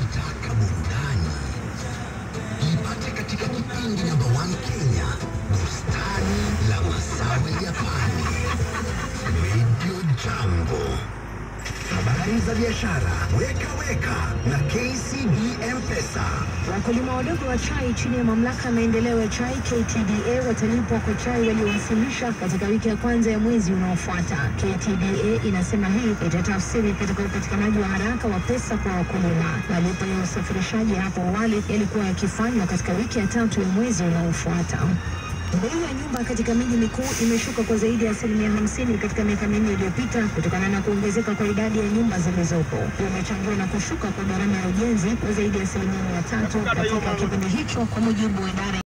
Unataka burudani? Ipate katika kipindi namba 1 Kenya, bustani la Masawe Japani, Radio Jambo. Habari za biashara, weka weka na KCB M-Pesa. Wakulima wadogo wa chai chini ya mamlaka ya maendeleo ya chai KTDA watalipwa kwa chai waliowasilisha katika wiki ya kwanza ya mwezi unaofuata. KTDA inasema hii itatafsiri katika upatikanaji wa haraka wa pesa kwa wakulima. Malipo ya usafirishaji hapo awali yalikuwa yakifanywa katika wiki ya tatu ya mwezi unaofuata. Bei ya nyumba katika miji mikuu imeshuka kwa zaidi ya asilimia hamsini katika miaka minne iliyopita kutokana na kuongezeka kwa idadi ya nyumba zilizopo. Imechangiwa na kushuka kwa gharama ya ujenzi kwa zaidi ya asilimia mia tatu katika kipindi hicho, kwa mujibu wa idara